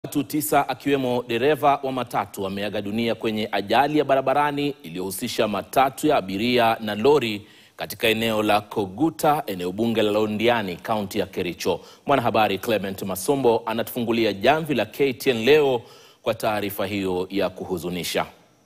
Watu tisa akiwemo dereva wa matatu wameaga dunia kwenye ajali ya barabarani iliyohusisha matatu ya abiria na lori katika eneo la Koguta, eneo bunge la Londiani, kaunti ya Kericho. Mwanahabari Clement Masombo anatufungulia jamvi la KTN leo kwa taarifa hiyo ya kuhuzunisha.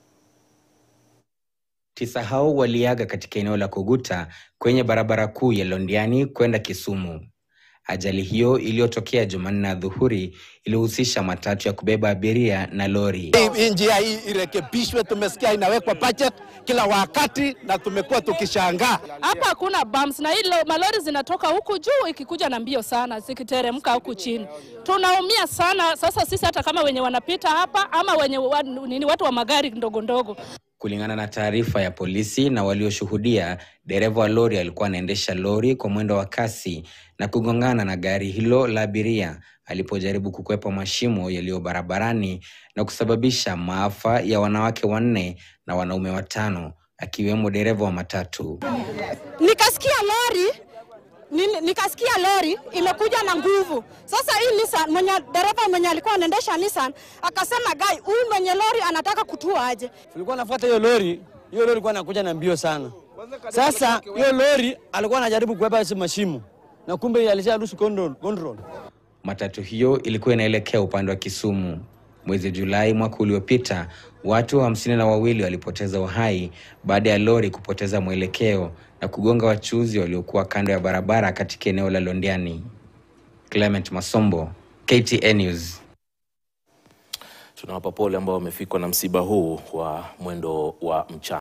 Tisa hao waliaga katika eneo la Koguta kwenye barabara kuu ya Londiani kwenda Kisumu. Ajali hiyo iliyotokea Jumanne adhuhuri ilihusisha matatu ya kubeba abiria na lori. Hii njia hii irekebishwe. Tumesikia inawekwa budget kila wakati na tumekuwa tukishangaa. Hapa hakuna bumps na hilo malori zinatoka huku juu ikikuja na mbio sana zikiteremka huku chini. Tunaumia sana sasa sisi hata kama wenye wanapita hapa ama wenye wa, nini watu wa magari ndogo ndogo. Kulingana na taarifa ya polisi na walioshuhudia, dereva wa lori alikuwa anaendesha lori kwa mwendo wa kasi na kugongana na gari hilo la abiria alipojaribu kukwepa mashimo yaliyo barabarani na kusababisha maafa ya wanawake wanne na wanaume watano akiwemo dereva wa matatu. Nikasikia lori Nini- nikasikia lori imekuja na nguvu. Sasa hii Nissan mwenye dereva mwenye alikuwa anaendesha Nissan akasema gai, huyu mwenye lori anataka kutua aje. Tulikuwa nafuata hiyo lori, hiyo lori ilikuwa inakuja na mbio sana. Sasa hiyo lori alikuwa anajaribu kuepa hizo mashimo na kumbe alisha lose control. control. Matatu hiyo ilikuwa inaelekea upande wa Kisumu. Mwezi Julai mwaka uliopita, watu hamsini na wawili walipoteza uhai baada ya lori kupoteza mwelekeo na kugonga wachuuzi waliokuwa kando ya barabara katika eneo la Londiani. Clement Masombo, KTN News. Tunawapa pole ambao wamefikwa na msiba huu wa mwendo wa mchana.